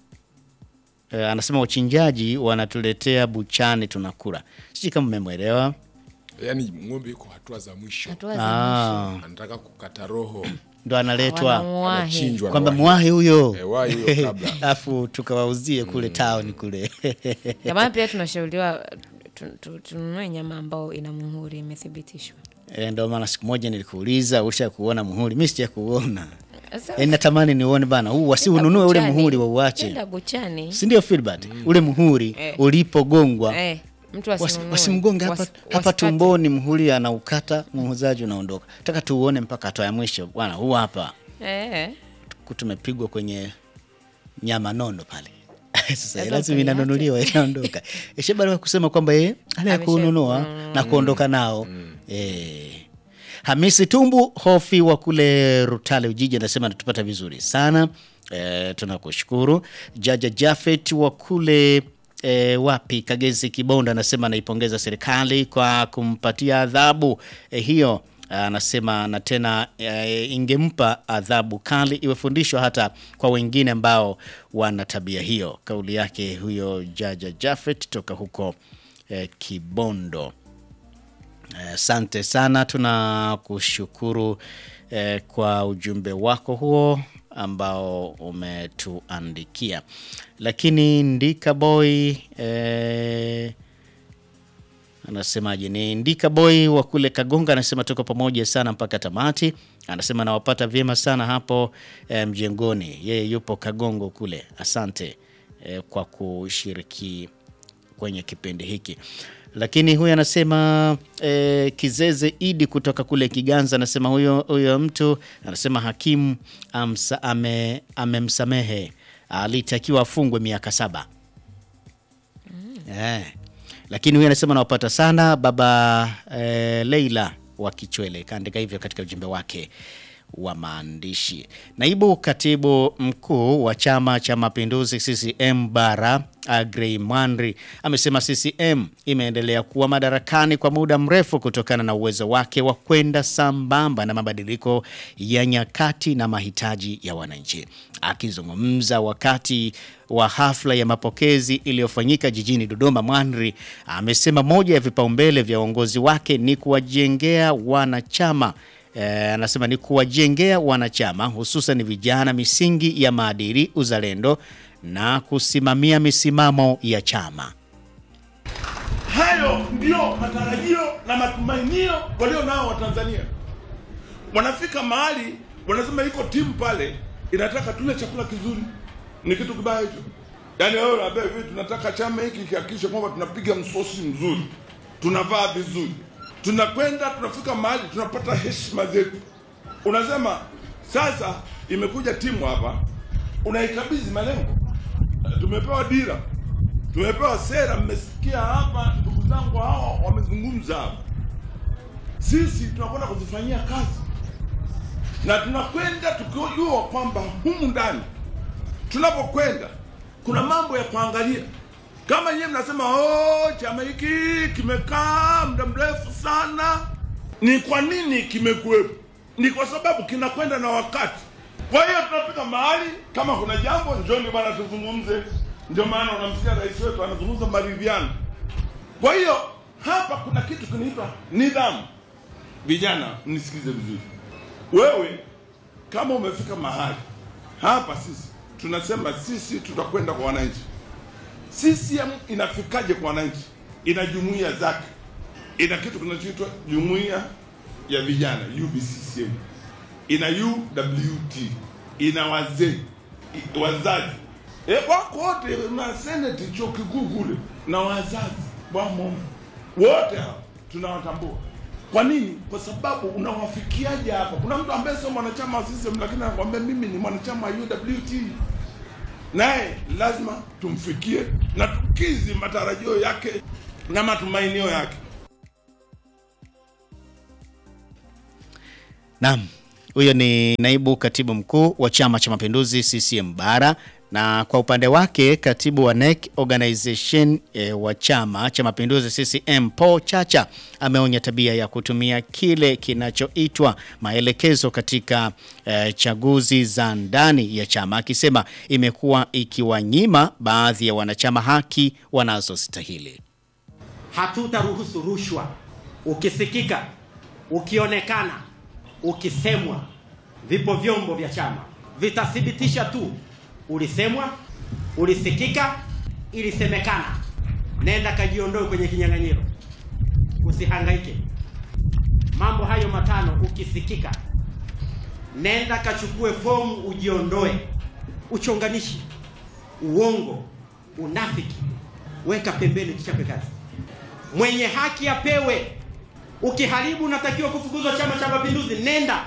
eh, anasema wachinjaji wanatuletea buchani tunakula. Sijui kama mmemwelewa. yaani ng'ombe yuko hatua za mwisho Hatua za Ah, anataka kukata roho ndo analetwa Wanamuwahi. anachinjwa kwamba na wahi. mwahi huyo Eh, wahi huyo kabla. alafu tukawauzie kule town kule Jamani, pia tunashauriwa tu- tu- tununue nyama ambao ina muhuri imethibitishwa. Eh, ndo maana siku moja nilikuuliza usha kuona muhuri, mi sija kuona Sasa, Eh, natamani niuone bana, huu wasi nenda ununue ule buchani. muhuri wa uache, Nenda buchani. si ndio Filbert? Ule muhuri Eh. ulipogongwa Eh, mtu wasi- asinunue. wasimgonge hapa, Wasi- hapa wasikate. tumboni, muhuri anaukata, muuzaji unaondoka. Taka tuuone mpaka hatua ya mwisho bwana, huu hapa Eh, ku- tumepigwa kwenye nyama nono pale sasa Sasa lazima utaiacha. inanunuliwa inaondoka ishe baada ya kusema kwamba ye ala ya Amesha- kununua na kuondoka nao eh. Hamisi Tumbu Hofi wa kule Rutale Ujiji anasema anatupata vizuri sana eh, tunakushukuru. Jaja Jafet wa kule E, wapi Kagezi Kibondo anasema anaipongeza serikali kwa kumpatia adhabu e, hiyo anasema na tena e, ingempa adhabu kali iwe fundisho hata kwa wengine ambao wana tabia hiyo. Kauli yake huyo Jaja Jafet toka huko e, Kibondo. Asante sana, tunakushukuru eh, kwa ujumbe wako huo ambao umetuandikia. Lakini Ndika Boy eh, anasemaje? Ni Ndika Boy wa kule Kagonga, anasema tuko pamoja sana mpaka tamati. Anasema nawapata vyema sana hapo eh, mjengoni. Yeye yupo Kagongo kule. Asante eh, kwa kushiriki kwenye kipindi hiki. Lakini huyu anasema eh, Kizeze Idi kutoka kule Kiganza anasema huyo huyo mtu anasema hakimu amsa, ame, amemsamehe alitakiwa afungwe miaka saba. Eh. Lakini huyu anasema nawapata sana baba eh, Leila wa Kichwele kaandika hivyo katika ujumbe wake wa maandishi. Naibu katibu mkuu wa Chama cha Mapinduzi CCM Bara Agrey Mwanri amesema CCM imeendelea kuwa madarakani kwa muda mrefu kutokana na uwezo wake wa kwenda sambamba na mabadiliko ya nyakati na mahitaji ya wananchi. Akizungumza wakati wa hafla ya mapokezi iliyofanyika jijini Dodoma, Mwanri amesema moja ya vipaumbele vya uongozi wake ni kuwajengea wanachama Eh, anasema ni kuwajengea wanachama hususan vijana misingi ya maadili, uzalendo na kusimamia misimamo ya chama. Hayo ndio matarajio na matumainio walio nao Watanzania. Wanafika mahali wanasema iko timu pale inataka tule chakula kizuri, ni kitu kibaya hicho. Yaani wewe unaambia hivi, tunataka chama hiki kihakikishe kwamba tunapiga msosi mzuri, tunavaa vizuri, tunakwenda tunafika mahali tunapata heshima zetu. Unasema sasa imekuja timu hapa, unaikabidhi malengo, tumepewa dira tumepewa sera. Mmesikia hapa ndugu zangu hao wamezungumza hapa, sisi tunakwenda kuzifanyia kazi na tunakwenda tukijua kwamba humu ndani tunapokwenda kuna mambo ya kuangalia. Kama nyewe mnasema oh, chama hiki kimekaa muda mrefu sana, ni kwa nini kimekuwepo? Ni kwa sababu kinakwenda na wakati. Kwa hiyo tunafika mahali, kama kuna jambo, njoni bwana tuzungumze. Ndio maana unamsikia rais wetu anazungumza maridhiano. Kwa hiyo hapa kuna kitu kinaitwa nidhamu. Vijana, mnisikize vizuri. Wewe kama umefika mahali hapa, sisi tunasema sisi tutakwenda kwa wananchi. CCM inafikaje kwa wananchi? Ina jumuiya zake, ina kitu kinachoitwa jumuiya ya vijana UVCCM, ina UWT, ina wazee i- wazazi e, wako wote na seneti chuo kikuu kule na wazazi wamo wote hao tunawatambua. Kwa nini? Kwa sababu unawafikiaje hapa? Kuna mtu ambaye sio mwanachama wa CCM lakini anakuambia mimi ni mwanachama wa UWT, naye lazima tumfikie na tukizi matarajio yake na matumainio yake. Naam, huyo ni naibu katibu mkuu wa Chama cha Mapinduzi CCM Bara, na kwa upande wake katibu wa NEC organization e, wa Chama cha Mapinduzi CCM Paul Chacha ameonya tabia ya kutumia kile kinachoitwa maelekezo katika e, chaguzi za ndani ya chama, akisema imekuwa ikiwanyima baadhi ya wanachama haki wanazostahili. Hatutaruhusu rushwa. Ukisikika, ukionekana, ukisemwa, vipo vyombo vya chama vitathibitisha tu ulisemwa, ulisikika, ilisemekana. Nenda kajiondoe kwenye kinyang'anyiro, usihangaike. Mambo hayo matano, ukisikika, nenda kachukue fomu, ujiondoe. Uchonganishi, uongo, unafiki, weka pembeni, kichape kazi. Mwenye haki apewe. Ukiharibu unatakiwa kufukuzwa Chama cha Mapinduzi. Nenda,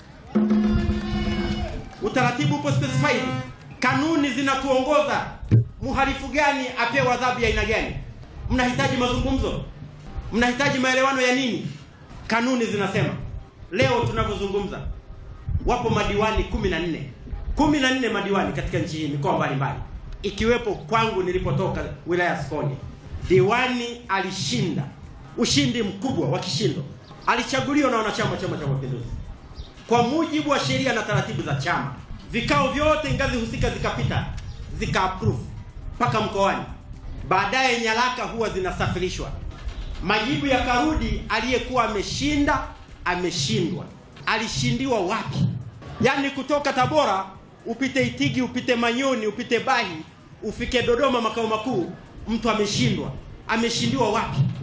utaratibu upo specified, kanuni zinatuongoza. Mhalifu gani apewe adhabu ya aina gani? Mnahitaji mazungumzo, mnahitaji maelewano ya nini? Kanuni zinasema. Leo tunavyozungumza, wapo madiwani kumi na nne kumi na nne madiwani katika nchi hii, mikoa mbalimbali, ikiwepo kwangu nilipotoka, wilaya ya Sikonge. Diwani alishinda ushindi mkubwa wa kishindo, alichaguliwa na wanachama wa Chama cha Mapinduzi kwa mujibu wa sheria na taratibu za chama. Vikao vyote ngazi husika zikapita, zika approve mpaka mkoani. Baadaye nyaraka huwa zinasafirishwa, majibu yakarudi, aliyekuwa ameshinda ameshindwa. Alishindiwa wapi? Yaani kutoka Tabora upite Itigi, upite Manyoni, upite Bahi, ufike Dodoma makao makuu, mtu ameshindwa. Ameshindiwa wapi?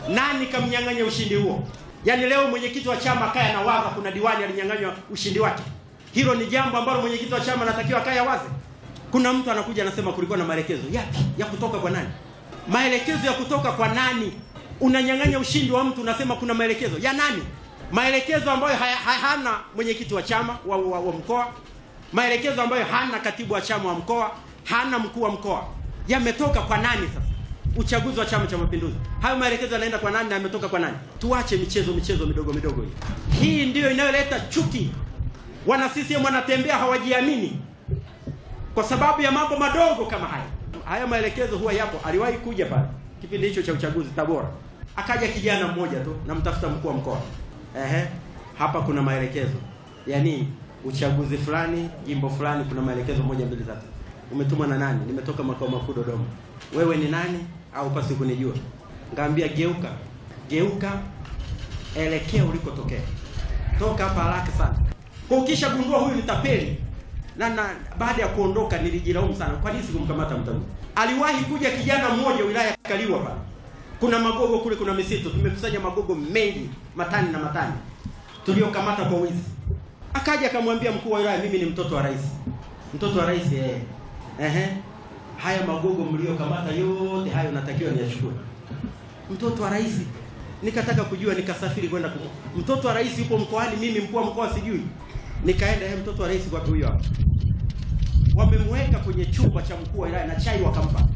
Nani kamnyang'anya ushindi huo? Yaani leo mwenyekiti wa chama kaya na waza kuna diwani alinyang'anywa ushindi wake. Hilo ni jambo ambalo mwenyekiti wa chama anatakiwa kaya waze. Kuna mtu anakuja anasema kulikuwa na maelekezo yapi ya kutoka kwa nani? Maelekezo ya kutoka kwa nani? Unanyang'anya ushindi wa mtu unasema kuna maelekezo ya nani? Maelekezo ambayo haya- haya- hana mwenyekiti wa chama wa, wa, wa mkoa, maelekezo ambayo hana katibu wa chama wa mkoa, hana mkuu wa mkoa, yametoka kwa nani sasa? Uchaguzi wa Chama cha Mapinduzi, hayo maelekezo yanaenda kwa nani na yametoka kwa nani? Tuache michezo michezo midogo midogo hii. Hii ndiyo inayoleta chuki. Wana CCM wanatembea hawajiamini kwa sababu ya mambo madogo kama haya. Haya maelekezo huwa yapo. Aliwahi kuja pale kipindi hicho cha uchaguzi Tabora, akaja kijana mmoja tu, namtafuta mkuu wa mkoa. Ehe, hapa kuna maelekezo, yaani uchaguzi fulani, jimbo fulani, kuna maelekezo moja mbili tatu. Umetumwa na nani? Nimetoka makao makuu Dodoma. Wewe ni nani? Au pasi kunijua? Ngaambia geuka, geuka, elekea ulikotokea, toka hapa haraka sana. Kwa ukisha gundua huyu ni tapeli na, na baada ya kuondoka nilijilaumu sana, kwa nini sikumkamata mtamu? Aliwahi kuja kijana mmoja wilaya ya Kaliwa pale, kuna magogo kule, kuna misitu, tumekusanya magogo mengi, matani na matani, tuliokamata kwa wizi. Akaja akamwambia mkuu wa wilaya, mimi ni mtoto wa rais. Mtoto wa rais eh, ehe, haya magogo mliokamata yote hayo natakiwa niyachukue. Mtoto wa rais, nikataka kujua, nikasafiri kwenda kwa mtoto wa rais, yupo mkoani, mimi mkuu wa mkoa sijui. Nikaenda, eh, mtoto wa rais kwa huyo hapa wamemweka kwenye chumba cha mkuu wa wilaya na chai wakampa.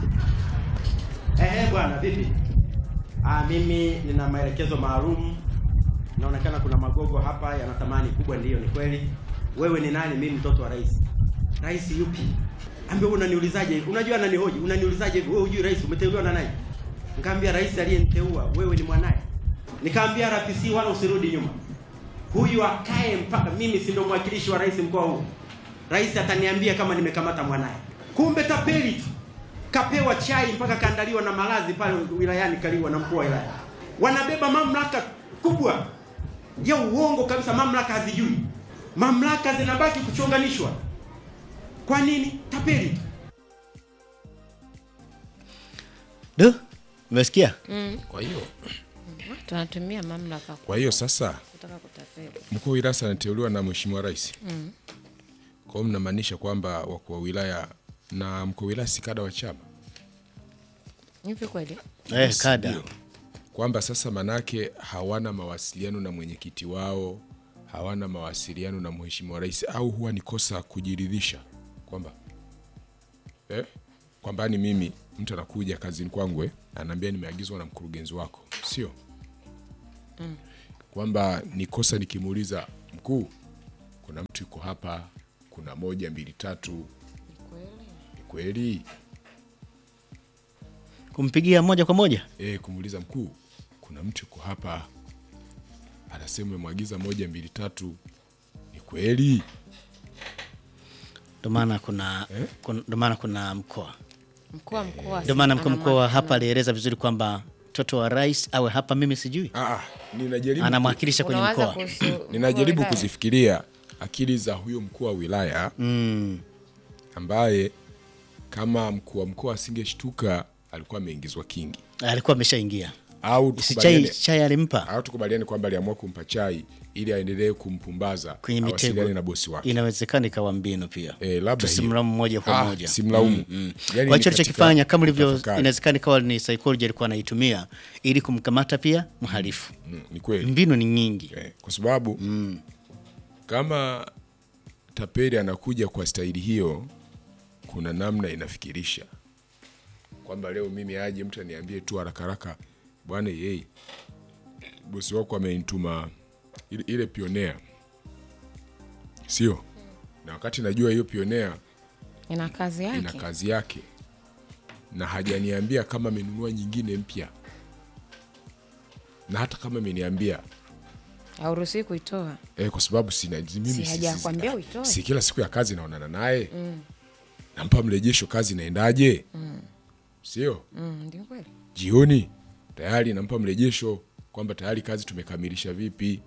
Ehe bwana, vipi? Ah, mimi nina maelekezo maalum. Inaonekana kuna magogo hapa yana thamani kubwa. Ndiyo, ni kweli. Wewe ni nani? Mimi mtoto wa rais. Rais yupi? Ambia unaniulizaje hivi? Unajua ananihoji, unaniulizaje hivi? Wewe hujui rais umeteuliwa na nani? Nikamwambia rais aliyeniteua, wewe ni mwanaye. Nikamwambia RPC wala usirudi nyuma. Huyu akae mpaka mimi si ndo mwakilishi wa rais mkoa huu. Rais ataniambia kama nimekamata mwanaye. Kumbe tapeli tu. Kapewa chai mpaka kaandaliwa na malazi pale wilayani Kaliwa na mkuu wa wilaya. Wanabeba mamlaka kubwa ya uongo kabisa, mamlaka hazijui. Mamlaka zinabaki kuchonganishwa. Kwa nini? Tapeli tu. Du, umesikia? Kwa hiyo tunatumia mamlaka kwa hiyo sasa kutaka kutapeli. mkuu wa wilaya anateuliwa na mheshimiwa rais. Kwa hiyo mnamaanisha kwamba wakuu wa wilaya na mkuu wa wilaya si kada wa chama Hivi kweli? Eh, kada. Ndio. kwamba sasa manake hawana mawasiliano na mwenyekiti wao, hawana mawasiliano na mheshimiwa rais, au huwa ni kosa kujiridhisha kwamba eh, kwamba ni mimi mtu anakuja kazini kwangu eh, anaambia nimeagizwa na mkurugenzi wako, sio kwamba ni kosa nikimuuliza mkuu, kuna mtu yuko hapa, kuna moja mbili tatu, ni kweli Kumpigia moja kwa moja? e, kumuuliza mkuu, kuna mtu yuko hapa anasema umemwagiza moja mbili tatu, ni kweli? Ndio maana kuna kun- ndio maana kuna mkoa. Mkuu wa mkoa Ndio maana mkuu ana mkoa mwa- hapa alieleza vizuri kwamba mtoto wa rais awe hapa, mimi sijui. Ah, ah, ninajaribu, Anamwakilisha kwenye Unawaza mkoa. kuhusu mkuu ninajaribu wa wilaya? kuzifikiria akili za huyo mkuu wa wilaya Mm. ambaye kama mkuu wa mkoa asingeshtuka alikuwa ameingizwa kingi, Alikuwa ameshaingia. au Si chai, tukubaliane, chai alimpa au tukubaliane kwamba aliamua kumpa chai ili aendelee kumpumbaza kwenye awasiliane mitego. na bosi wake. Inawezekana ikawa mbinu pia. Eh, labda Tusimlaumu hiyo. moja kwa Ah, moja. simlaumu. Mm, mm. Yaani Kwa ni hicho katika alichokifanya kama ilivyo, kutafakari. inawezekana ikawa ni psychology alikuwa anaitumia ili kumkamata pia mhalifu. Mm, ni kweli Mbinu ni nyingi. eh, kwa sababu kama tapeli anakuja kwa staili hiyo, kuna namna inafikirisha kwamba leo mimi aje mtu aniambie tu haraka haraka, bwana yeye bosi wako amenituma ile, ile pionea, sio na wakati najua hiyo pionea ina kazi yake. ina kazi yake na hajaniambia kama amenunua nyingine mpya, na hata kama ameniambia Hauruhusiwi kuitoa. eh, kwa sababu sina mimi Si hajakwambia si, uitoe? si kila siku ya kazi naonana naye nampa mrejesho, kazi inaendaje? Sio Mm, ndio kweli. jioni tayari nampa mrejesho kwamba tayari kazi tumekamilisha vipi.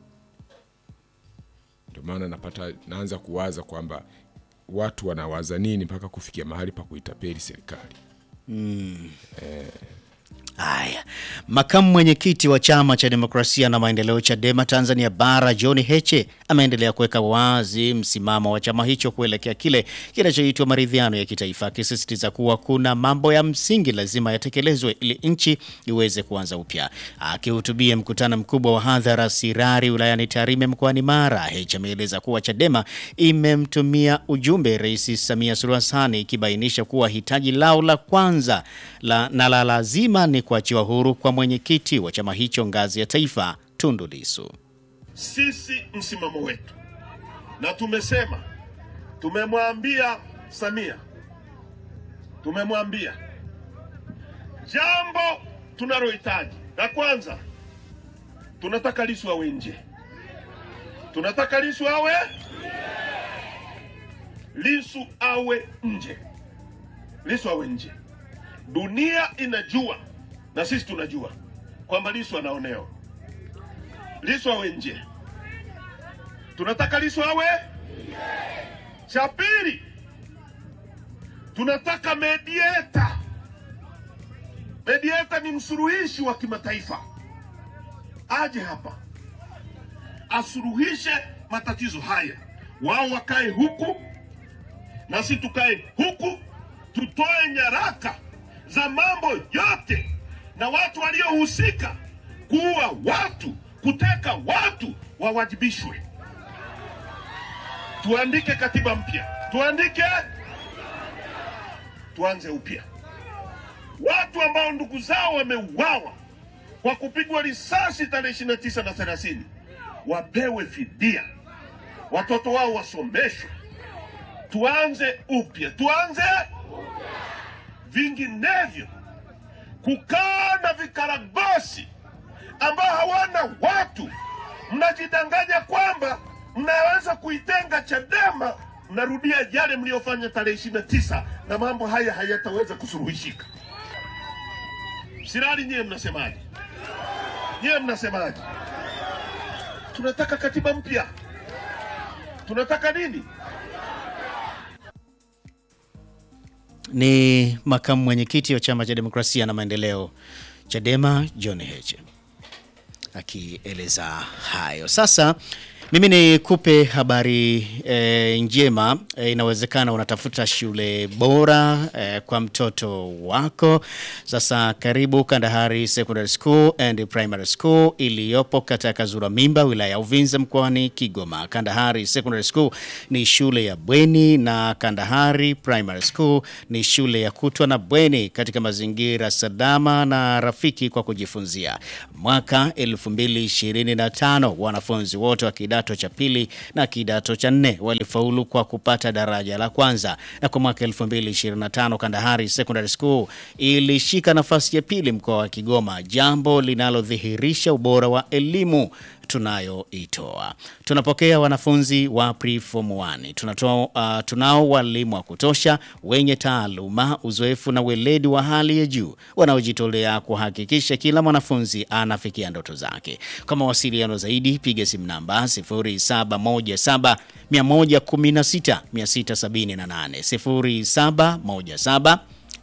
Ndio maana napata naanza kuwaza kwamba watu wanawaza nini mpaka kufikia mahali pa kuitapeli serikali. Haya, makamu mwenyekiti wa chama cha demokrasia na maendeleo Chadema Tanzania Bara John Heche ameendelea kuweka wazi msimamo wa chama hicho kuelekea kile kinachoitwa maridhiano ya kitaifa, akisisitiza kuwa kuna mambo ya msingi lazima yatekelezwe ili nchi iweze kuanza upya. Akihutubia mkutano mkubwa wa hadhara Sirari wilayani Tarime mkoani Mara, Heche ameeleza kuwa Chadema imemtumia ujumbe Rais Samia Suluhu Hassan ikibainisha kuwa hitaji lao la kwanza la, na la lazima ni kuachiwa huru kwa mwenyekiti wa chama hicho ngazi ya taifa Tundu Lissu. Sisi msimamo wetu, na tumesema, tumemwambia Samia, tumemwambia jambo tunalohitaji la kwanza, tunataka Lissu awe nje, tunataka Lissu awe Lissu awe nje, Lissu awe nje. Dunia inajua na sisi tunajua kwamba Lissu anaonewa. Lissu awe nje, tunataka Lissu awe. Cha pili, tunataka medieta. Medieta ni msuluhishi wa kimataifa, aje hapa asuluhishe matatizo haya, wao wakae huku na sisi tukae huku, tutoe nyaraka za mambo yote na watu waliohusika kuua watu, kuteka watu wawajibishwe. Tuandike katiba mpya, tuandike, tuanze upya. Watu ambao ndugu zao wameuawa kwa kupigwa risasi tarehe 29 na 30 wapewe fidia, watoto wao wasomeshwe, tuanze upya, tuanze vinginevyo kukaa na vikaragosi ambao hawana watu, mnajidanganya kwamba mnaweza kuitenga Chadema, mnarudia yale mliyofanya tarehe ishirini na tisa na mambo haya hayataweza kusuluhishika. Sirali, nyiye mnasemaje? Nyiye mnasemaje? Tunataka katiba mpya, tunataka nini? Ni makamu mwenyekiti wa chama cha demokrasia na maendeleo Chadema John Heche akieleza hayo. Sasa mimi nikupe habari e, njema e, inawezekana unatafuta shule bora e, kwa mtoto wako. Sasa karibu Kandahari Secondary School and Primary School iliyopo katika Kazura Mimba, wilaya ya Uvinza, mkoani Kigoma. Kandahari Secondary School ni shule ya bweni na Kandahari Primary School ni shule ya kutwa na bweni katika mazingira salama na rafiki kwa kujifunzia. Mwaka 2025 wanafunzi wote wa kidato cha pili na kidato cha nne walifaulu kwa kupata daraja la kwanza, na kwa mwaka 2025 Kandahari Secondary School ilishika nafasi ya pili mkoa wa Kigoma, jambo linalodhihirisha ubora wa elimu tunayoitoa. Tunapokea wanafunzi wa preform 1. Tunatoa, uh, tunao walimu wa kutosha wenye taaluma, uzoefu na weledi wa hali ya juu wanaojitolea kuhakikisha kila mwanafunzi anafikia ndoto zake. Kwa mawasiliano zaidi piga simu namba 0717 116 678 0717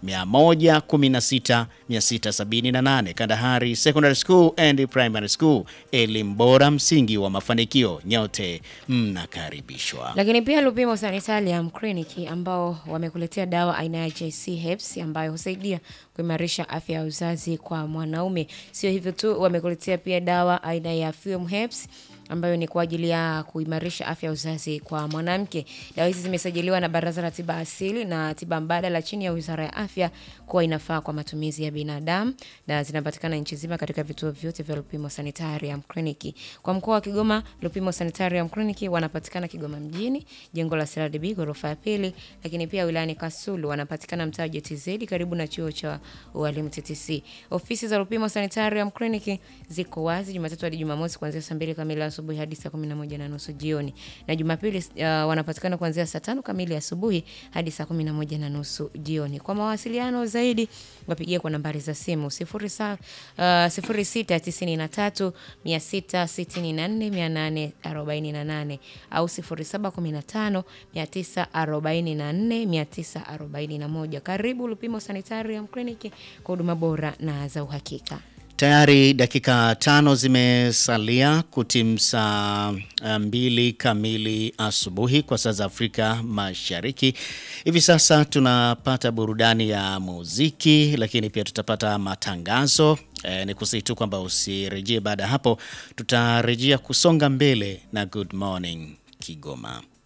116 678. Kandahari Secondary School and Primary School, elimu bora, msingi wa mafanikio. Nyote mnakaribishwa. Lakini pia Lupimo Sanitarium Clinic ambao wamekuletea dawa aina ya JC Herbs ambayo husaidia kuimarisha afya ya uzazi kwa mwanaume. Sio hivyo tu, wamekuletea pia dawa aina ya Fume Herbs ambayo ni kwa ajili ya kuimarisha afya ya uzazi kwa mwanamke. Dawa hizi zimesajiliwa na Baraza la Tiba Asili na Tiba Mbadala chini ya Wizara ya Afya kuwa inafaa kwa matumizi ya binadamu na zinapatikana nchi nzima katika vituo vyote vya Lupimo Sanitarium Clinic. Kwa mkoa wa Kigoma, Lupimo Sanitarium Clinic wanapatikana Kigoma mjini, jengo la CRDB ghorofa ya pili, lakini pia wilayani Kasulu wanapatikana mtaa wa JTZ karibu na chuo cha ualimu TTC. Ofisi za Lupimo Sanitarium Clinic ziko wazi Jumatatu hadi Jumamosi kuanzia saa mbili kamili asubuhi asubuhi hadi saa 11 na nusu jioni, na Jumapili uh, wanapatikana kuanzia saa tano kamili asubuhi hadi saa 11 na nusu jioni. Kwa mawasiliano zaidi wapigie kwa nambari za simu 0693 664 848 au 0715 944 941. Karibu Lupimo Sanitarium Clinic kwa huduma bora na za uhakika. Tayari dakika tano zimesalia kutimu saa mbili kamili asubuhi kwa saa za Afrika Mashariki. Hivi sasa tunapata burudani ya muziki, lakini pia tutapata matangazo. E, ni kusihi tu kwamba usirejee. Baada ya hapo, tutarejea kusonga mbele na Good Morning Kigoma.